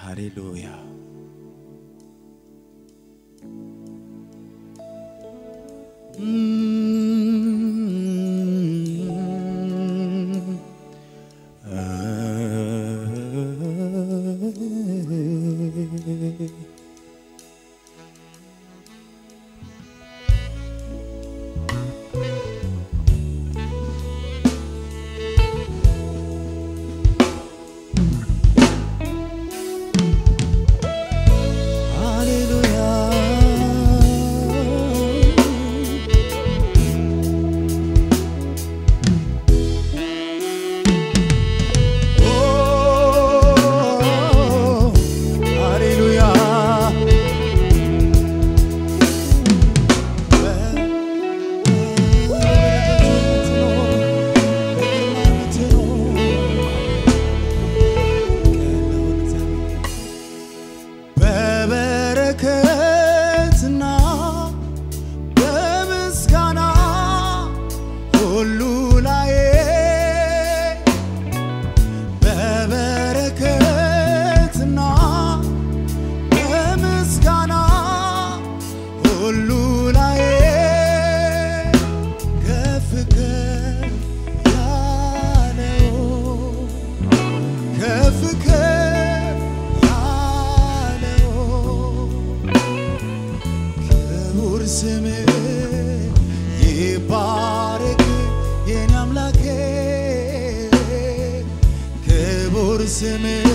ሃሌሉያ ሃሌሉያ ሃሌሉያ በበረከትና በምስጋና ሁሉ ላይ በበረከትና በምስጋና ሁሉ ላይ ከፍ ከፍ ያለው ከፍ ከፍ ያለው ክቡር ስምህ ይባረክ የኔ አምላኬ ክቡር ስምህ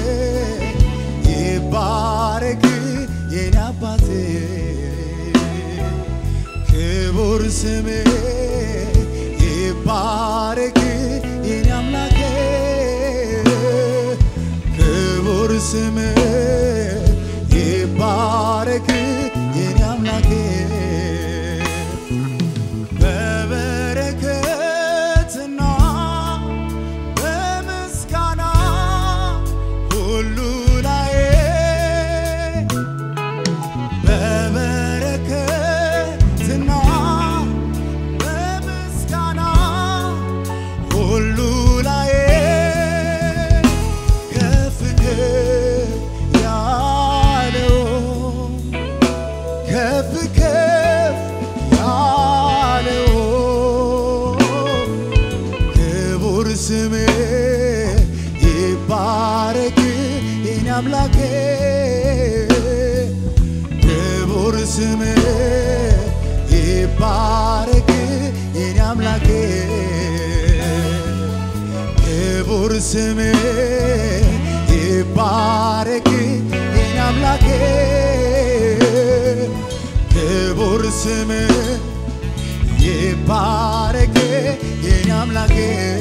ይባረክ የኔ አባቴ ክቡር ስምህ ይባረክ የኔ አምላኬ ክቡር ስምህ ይባረክ የኔ አምላኬ በበረከትና በምስጋና ሁሉ ላይ በበረከትና በምስጋና ሁሉ ላይ ከፍ ከፍ ያለው ከፍ ከፍ ያለው ክቡር ስምህ ይባረክ የኔ አምላኬ ክቡር ስምህ ይባረክ የኔ አምላኬ ክቡር ስምህ ይባረክ የኔ አምላኬ ክቡር ስምህ ይባረክ የኔ አምላኬ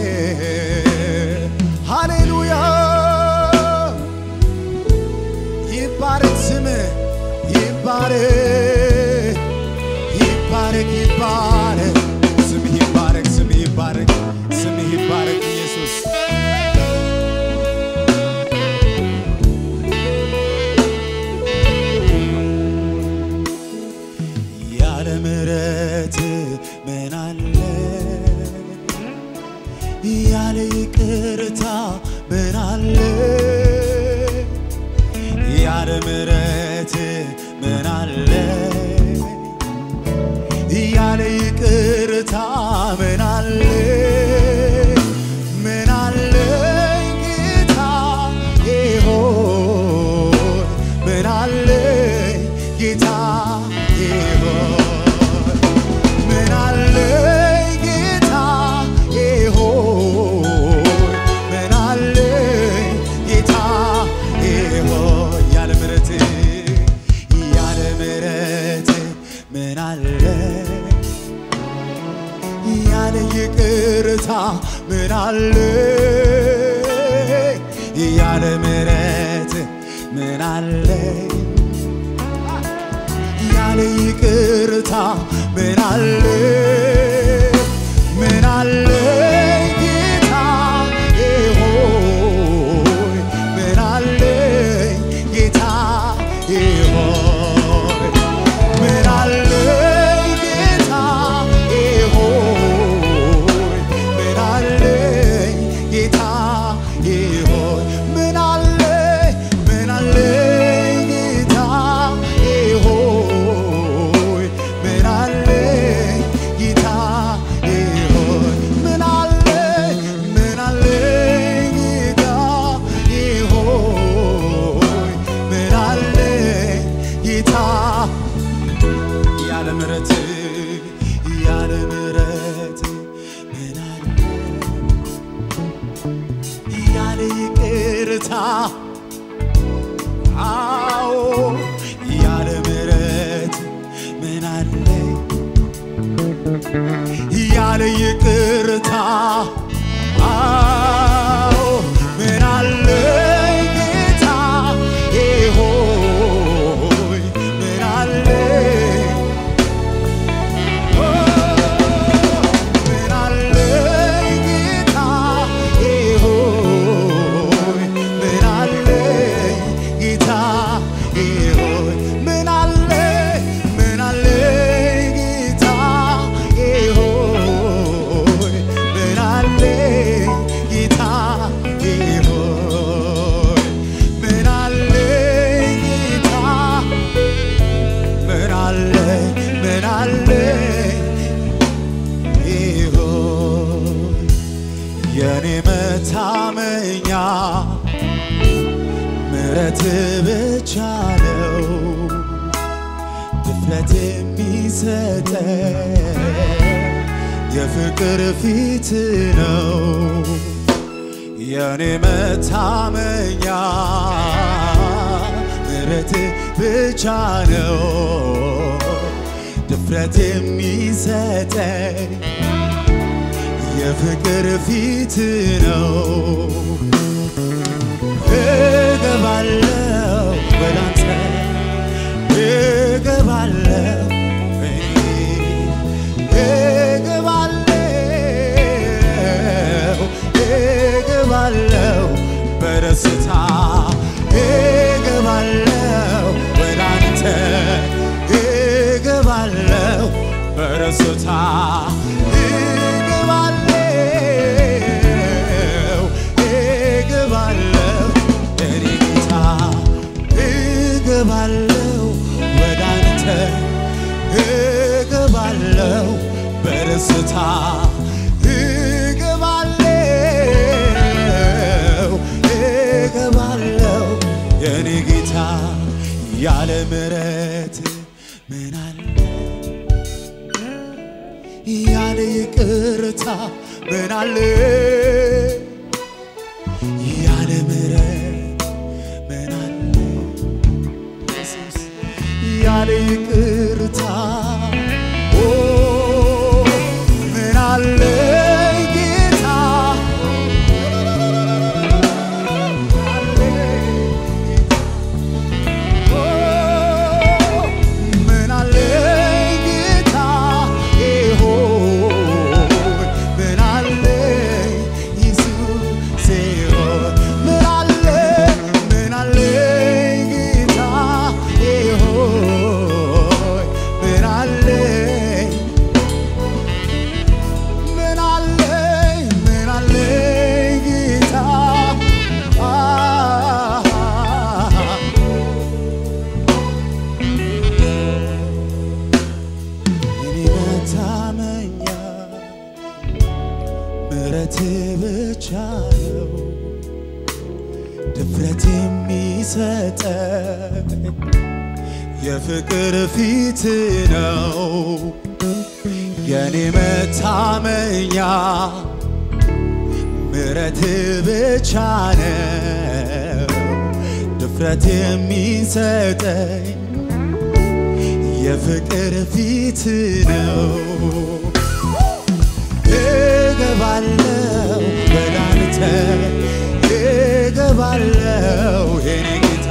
ሃሌሉያ ይባረክ ስምህ ይባረክ ይባረክ ይባረክ ስምህ ይባረክ ስምህ ይባረክ ስምህ ይባረክ ኢየሱስ ያለ ምሕረት ምን አለ ያለ ይቅርታ ምን አለ ያለ ምሕረት ምን አለ ያለ ይቅርታ ምን አለ ምን አለ ጌታ ሆይ ምን አለ ጌታ ሆይ ምን አለ ጌታ ሆይ ምን አለ ጌታ ሆይ ያለ ምሕረት ያለ ምሕረት ምን አለ ያለ ይቅርታ ምን አለ ያለ ምሕረት ምን አለ ያለ ይቅርታ ምን አለ ምን አለ ጌታ ሆይ ምን አለ ጌታ ሆይ ምን አለ ጌታ ሆይ ምን አለ ጌታ ሆይ ምን አለ ምን አለ ይቅርታ አዎ ያለ ምሕረት ምን አለኝ ያለ ይቅርታ አዎ ምን አለኝ ጌታ ሆይ ምን አለኝ ምን አለኝ ጌታ ሆይ ምን አለኝ ጌታ ሆይ ምን አለኝ ምን አለኝ ጌታ ሆይ ምን አለኝ ጌታ ሆይ ምን አለኝ ጌታ ምን አለኝ ምን አለኝ ይሆን የኔ መታመኛ ምረት ብቻ ነው ድፍረት የሚሰጠ የፍቅር ፊት ነው የኔ መታመኛ ምረት ብቻ ነው ድፍረት የሚሰጠኝ የፍቅር ፊት ነው እገባለው ወዳንተ እገባለው እገባለው እገባለው በደስታ እገባለው ወዳንተ እገባለው በደስታ እገባለው እገባለው እኔ ጌታ እገባለው ወዳንተ እገባለው በደስታ እገባለው እገባለው የኔ ጌታ ያለ ምሕረት ምን አለ ያለ ይቅርታ ምን አለ ያለ ምሕረት ምን አለ ኢየሱስ ያለ ይቅርታ ኦ ምን አለ ጌታ ምን አለ ጌታ ሆይ ምን አለ ኢየሱስ ሆይ ምን አለ ምን አለ ጌታ ሆይ ምን አለ ምን አለ ምን አለ ጌታ እኔ መታመኛ ምሕረት ብቻ ነው ድፍረት የሚሰጠኝ የፍቅር ፊት ነው የኔ መታመኛ ምሕረት ብቻ ነው ድፍረት የሚሰጠኝ የፍቅር ፊት ነው እገባለው ወዳንተ እገባለው የኔ ጌታ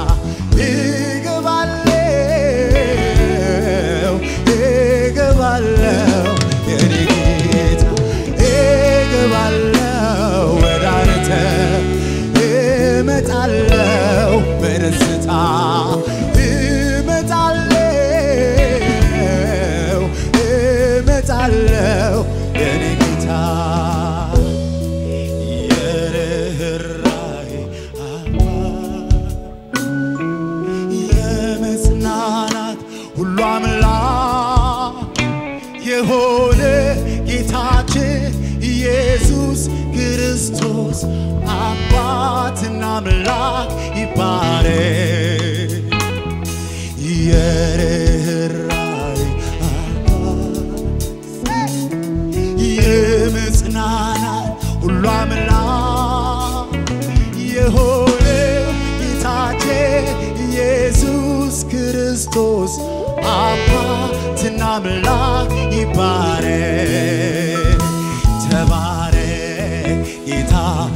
እገባለው እገባለው የኔ ጌታ እገባለው ወዳንተ እመጣለው በደስታ እመጣለው እመጣለው የኔ ጌታ የርኅራኄ አባት የመጽናናት ሁሉ አምላክ የሆነ ጌታችን ኢየሱስ ክርስቶስ አባትና አምላክ ይባረክ። የርኅራኄ አባት የመጽናናት ሁሉ አምላክ የሆነ ይባረክ ተባረክ ጌታ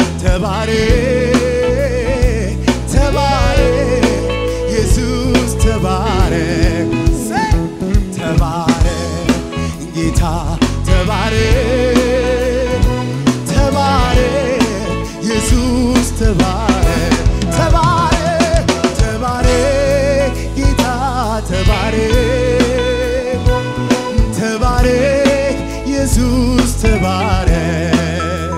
ተባረክ ተባረክ ኢየሱስ ተባረክ ሰይ ተባረክ ጌታ ተባረክ ተባረክ ኢየሱስ ተባረክ ተባረክ ተባረክ ጌታ ተባረክ ተባረክ ኢየሱስ ተባረክ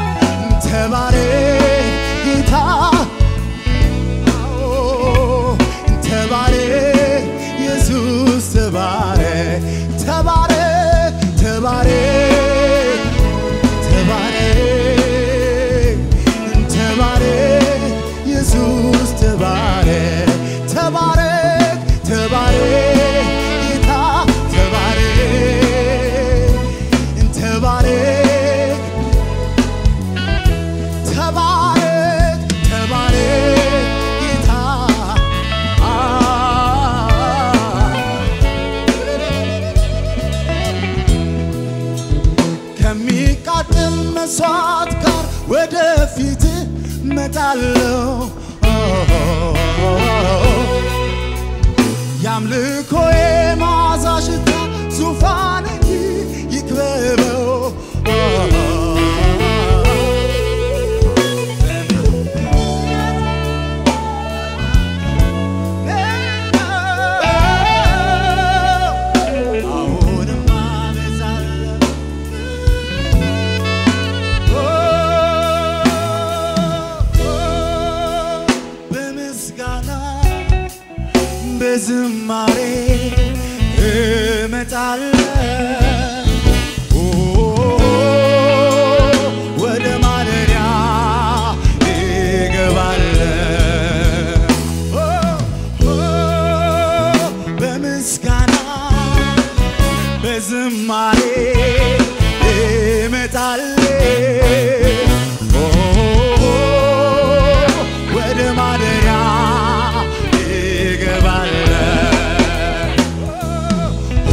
ተባረክ ጌታ አዎ፣ ተባረክ ኢየሱስ ተባረክ ተባረክ ተባረክ ተባረክ ተባረክ ኢየሱስ ተባረክ ተባረክ ተባረክ ጌታ ተባረክ ተባረክ ተባረክ ተባረክ ጌታ አ ከሚቃጥል መስዋዕት ጋር ወደፊት መጣለው የአምልኮዬ መዓዛ ሽታ ዙፋን ይክበበው አሁንም አበዛለሁ በምስጋና በዝማሬ እመጣለሁ ወደ ማደሪያ እገባለሁ በምስጋና በዝማሬ እመጣለሁ ወደ ማደሪያ እገባለሁ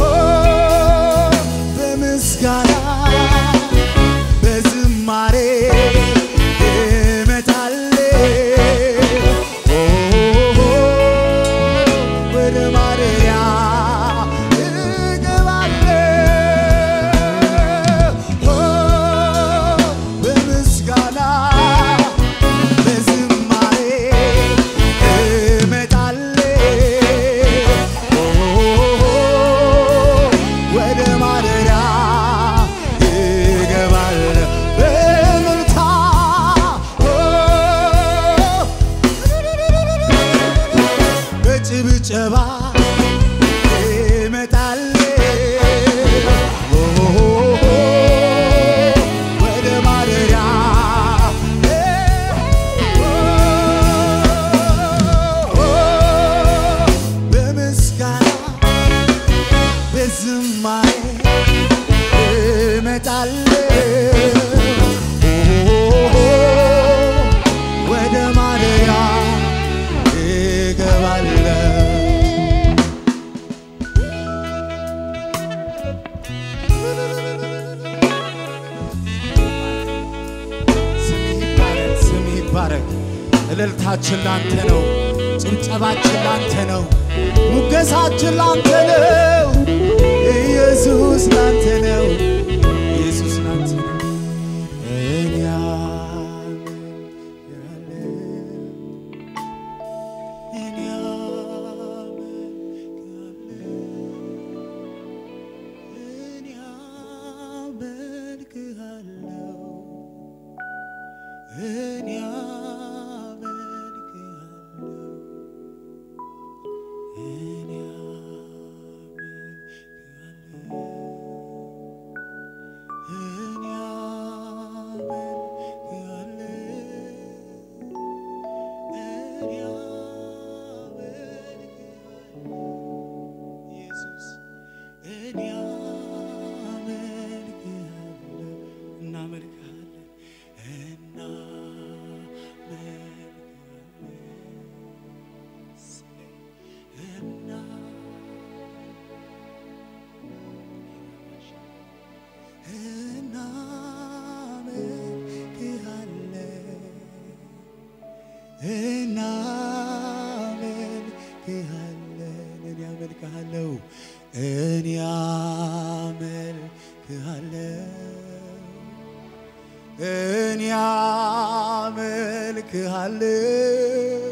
በምስጋና በዝማሬ እመጣለሁ ወደ ማደሪያ እገባለሁ በምስጋና በዝማሬ እመጣለሁ ወደ ማደሪያ እገባለሁ በእልልታ በጭብጨባ እመጣለሁ ወደ ማደሪያ በምስጋና በዝማሬ እመጣለሁ ወደ ማደሪያ እገባለሁ ስምህ ይባረክ፣ ስምህ ይባረክ። እልልታችን ላንተ ነው፣ ጭብጨባችን ላንተ ነው፣ ሙገሳችን ላንተ ነው። ኢየሱስ ላንተ ነው፣ ኢየሱስ ላንተ ነው። እኔ አምናለሁ፣ እኔ አመልክሃለሁ፣ እኔ አመልክሃለሁ፣ እኔ አመልክሃለሁ፣ እኔ አመልክሃለሁ። እናመልክሃለን እኔ አመልክሃለሁ እኔ አመልክሃለሁ እኔ አመልክሃለሁ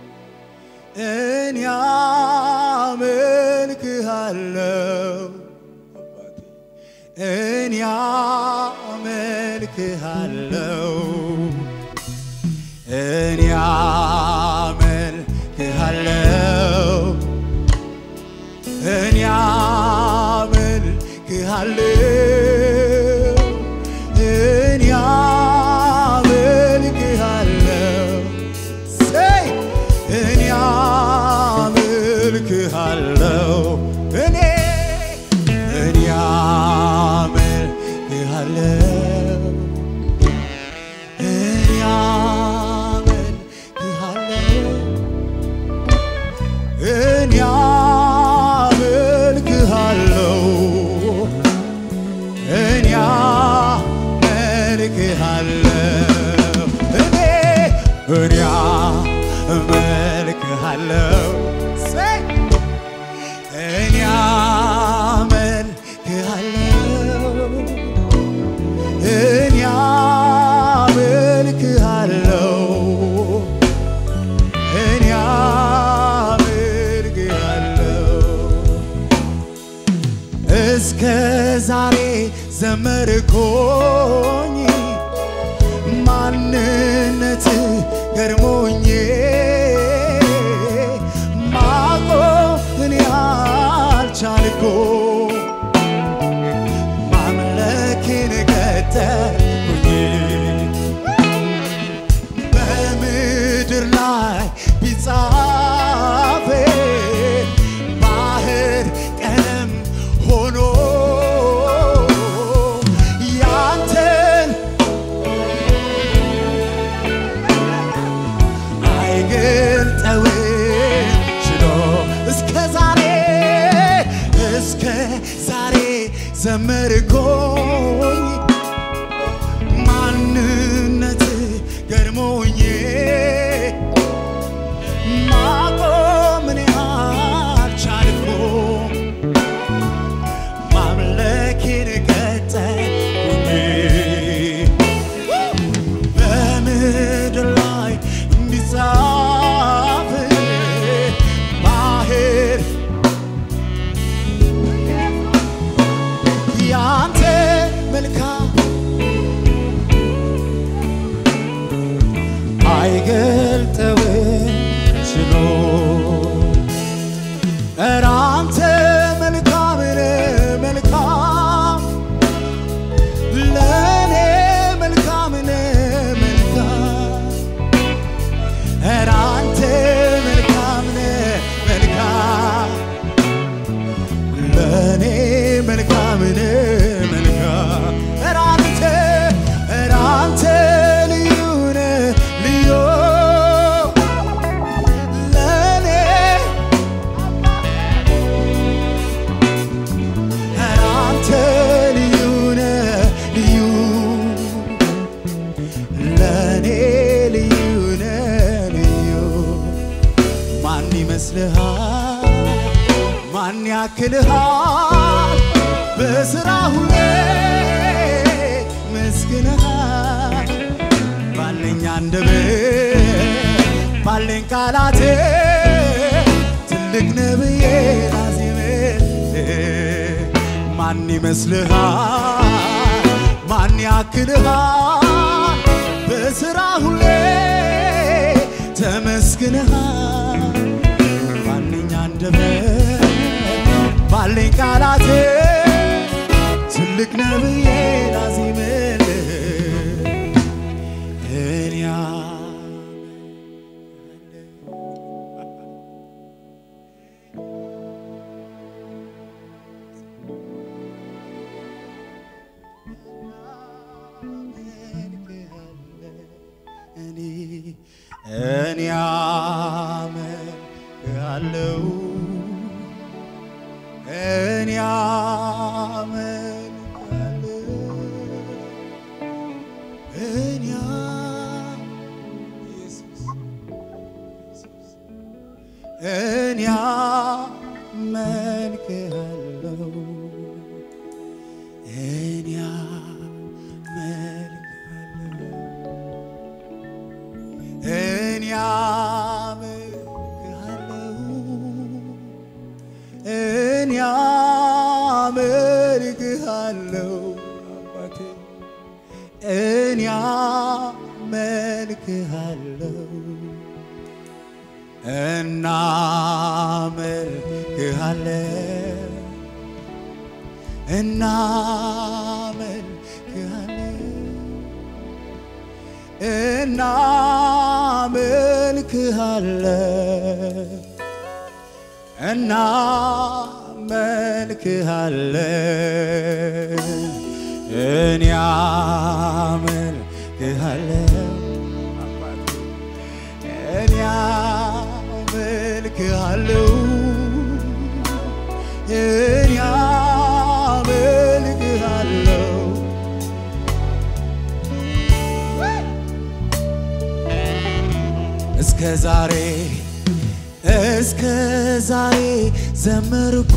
እኔ አመልክሃለሁ አባቴ እኔ አመልክሃለሁ እኔ አመልክሃለሁ እኔ አመልክሃለሁ እኔ አመልክሃለሁ ሰይ እኔ አመልክሃለሁ እኔ እኔ አመልክሃለሁ እኔ አመልክሃለሁ እኔ አመልክሃለሁ እኔ አመልክሃለሁ እኔ እኔ አመልክሃለሁ ሰይ እኔ አመልክሃለሁ እኔ አመልክሃለሁ እኔ አመልክሃለሁ እስከ ዛሬ ዘመርኮኝ ማንነት ገርሞኝ ማቆም እኔ አልቻልኩ ማምለክን ቀጠልኩኝ በምድር ላይ ቢጻፍ ባህር ቀለም ሆኖ ያንተን አይገልጠውም ችሎ እስከ ዛሬ እስከ ዛሬ ዘመርኮኝ ማንነት ገርሞኝ ማቆም እኔ አልቻልኩም ማምለኬን ቀጠልኩኝ በምድር ላይ ቢጻፍ ባህር ያንተ መልካም አይገልጠውም ችሎ ኧረ አንተ መልካም ነህ መልካም ለእኔ መልካም ነህ መልካም ኧረ አንተ መልካም ነህ መልካም ለእኔ መልካም ነህ መልካም ኧረ አንተ ኧረ አንተ ልዩ ነህ ልዩ ለእኔ ኧረ አንተ ልዩ ነህ ልዩ ለእኔ ልዩ ነህ ልዩ ማን ይመስልሃል? ማን ያክልሃል? በስራ ሁሌ መስግነሃል። ባለኝ አንደበት ባለኝ ቃላት ትልቅ ነብዬ ላዜምልህ ማን ይመስልሃል? ማን ያክልሃል? በስራ ሁሌ ተመስግነሃል። ባለኝ አንደበት ባለኝ ቃላት ትልቅ ነብዬ ላዜምልህ እኔ እኔ እኔ አመልክሃለሁ እኔ አመልክሃለሁ እኔ ኢየሱስ እኔ አመልክሃለሁ እኔ አመልክሃለሁ እኔ አመልክሃለሁ እኔ አመልክሃለሁ አባቴ እኔ አመልክሃለሁ እናመልክሃለን እናመልክሃለን እናመልክሃለን እናመልክሃለን እኔ አመልክሃለን አባቴ እኔ አመልክሃለሁ እኔ አመልክሃለሁ እስከ ዛሬ እስከ ዛሬ ዘመርኩ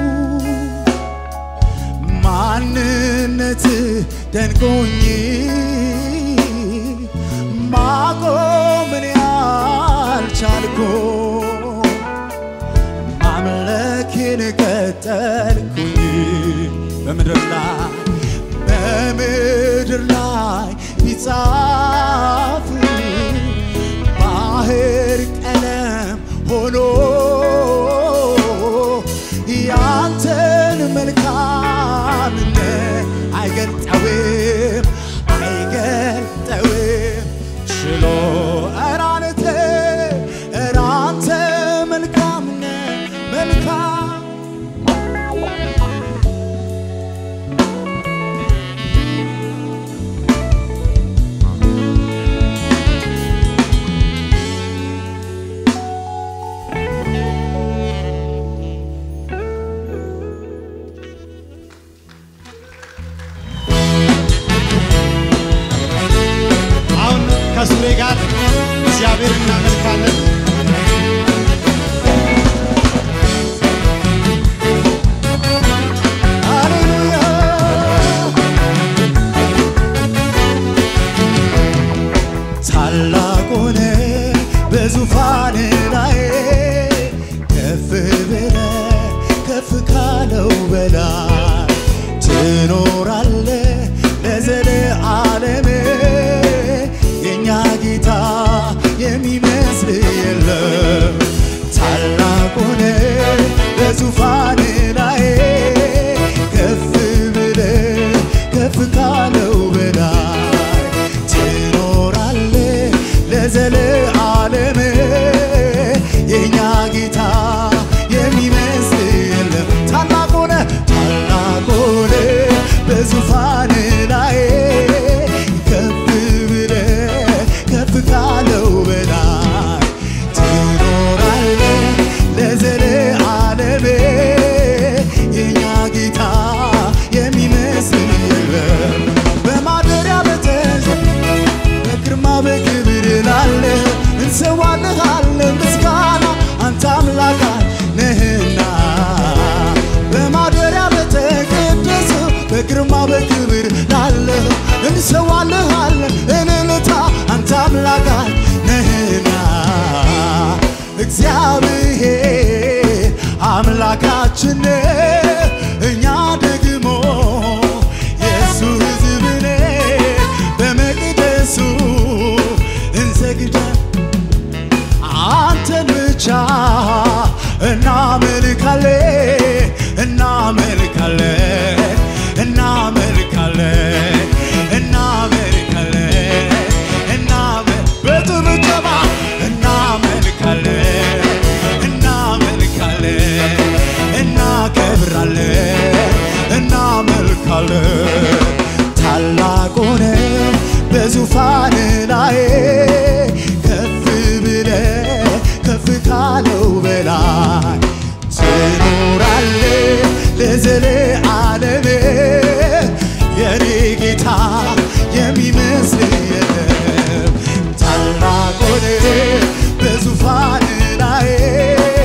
ማንነት ደንቆኝ ማቆምን ያልቻልኩ ማምለክን ቀጠልኩኝ በምድር ላይ በምድር ላይ ቢጻፍ ባህር ቀለም ሆኖ ያንተን መልካምነት አይገልጠውም አይገልጠውም ችሎ እራንተ እራንተ መልካምነት መልካም አሁን ከሱሬ ጋር እግዚአብሔር እናመልካለን። ሃሌሉያ ታላቅ ሆነ በዙፋን ላይ ከፍ ብለ ከፍ ካለው በላይ ትኖራለ ለዘለዓለም የእኛ ጌታ የሚመስል የለም ታላቅ ሆነ በዙፋን ላይ ከፍ ብለ ከፍ ካለው በላይ ትኖራለ ለዘለዓለም የእኛ ጌታ የሚመስል የለም ታላቅ ሆነ ታላቅ ሆነ በዙፋን ላይ ከፍ ብለ ከፍ ካለው በላይ ትኖራለ ለዘለዓለም የእኛ ጌታ የሚመስል የለም በማደሪያ በተዘ በግርማ በክብር ላለ እንሰዋልሃለን ምስጋና አንተ አምላክ ነህና በማደሪያ በተቀደሰው በግርማ በክብር ላለ እንሰዋልሃለን እልልታ አንተ አምላክ ነህና እግዚአብሔር አምላካችን ነህ፣ እኛ ደግሞ የእሱ ሕዝብ ነን። በመቅደሱ እንሰግዳለን አንተን ብቻ እናመልካለን እናመልካለን እናመልካለን እናመልካለን እናመ- በጭብጨባ እናመልካለን እናመልካለን እናከብራለን እናመልካለን ታላቅ ሆነ በዙፋን ላይ ከፍ ብለ ከፍ ካለው በላይ ትኖራለ ለዘለዓለም የኔ ጌታ የሚመስል የለም ታላቅ ሆነ በዙፋን ላይ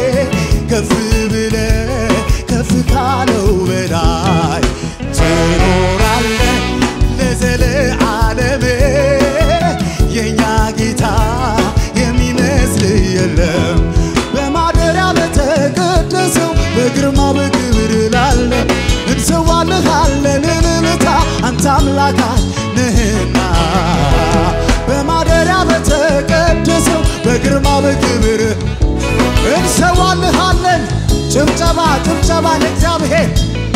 የለም በማደሪያ በተቀደሰው በግርማ በክብር ላለ እንሰዋልሃለን እልልታ አንተ አምላካት ነህና በማደሪያ በተቀደሰው በግርማ በክብር እንሰዋልሃለን ጭብጨባ ጭብጨባ ለእግዚአብሔር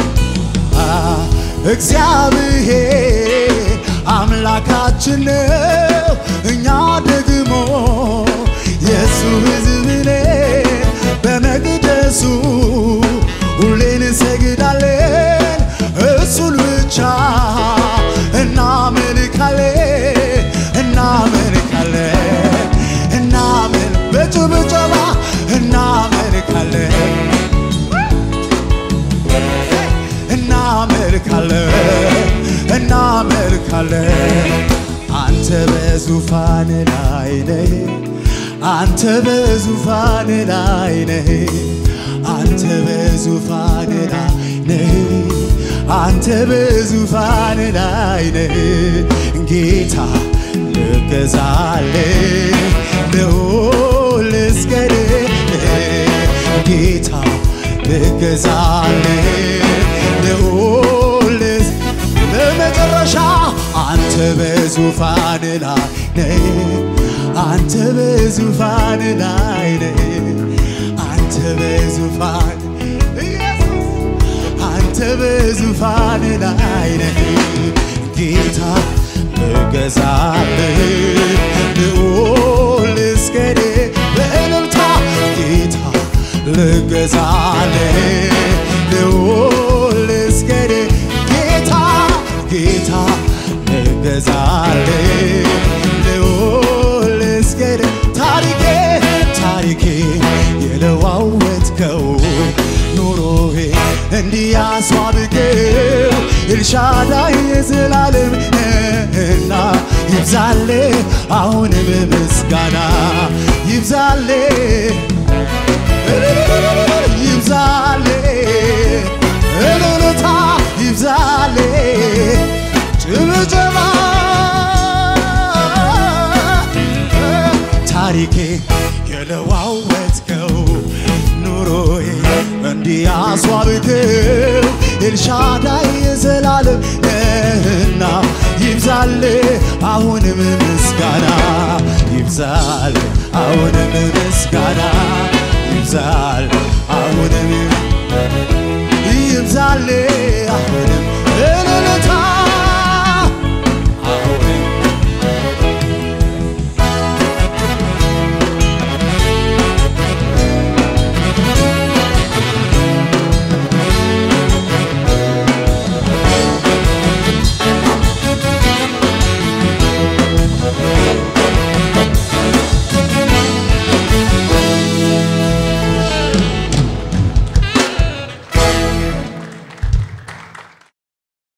እግዚአብሔር አምላካችን ነው፣ እኛ ደግሞ የእሱ ሕዝብ ነን። በመቅደሱ ሁሌን እንሰግዳለን፣ እሱን ብቻ እናመልካለን እናመልካለን እናመል በጭብጨባ እናመልካለን እናመልካለን እናመልካለን አንተ በዙፋን ላይ ነህ አንተ በዙፋን ላይ ነህ አንተ በዙፋን ላይ ነህ አንተ በዙፋን ላይ ነህ ጌታ ልገዛል ልዑል ልስገድ ጌታ ልገዛል ልዑል ለመጨረሻ አንተ በዙፋን ላይ ነህ አንተ በዙፋን ላይ ነህ አንተ በዙፋን ኢየሱስ አንተ በዙፋን ላይ ነህ ጌታ ልገዛልህ ልዑል ልስገድ በእልልታ ጌታ ልገዛልህ ልዑል ልስገድ ጌታ ጌታ ልገዛልህ ልዑል ልስገድ ታሪኬ ታሪኬ የለዋወጥከው ኑሮዬ እንዲያስዋብከው ኤልሻዳይ የዘላለም ነህና ይብዛል አሁንም ምስጋና ይብዛል ይብዛል እልልታ ይብዛል ጭብጨባ ታሪኬ የለዋወጥከው ኑሮዬ እንዲያስዋብከው ኤልሻዳይ የዘላለም ነህና ይብዛል አሁንም ምስጋና ይብዛል አሁንም ምስጋና ይብዛል አሁንም ይብዛል አሁንም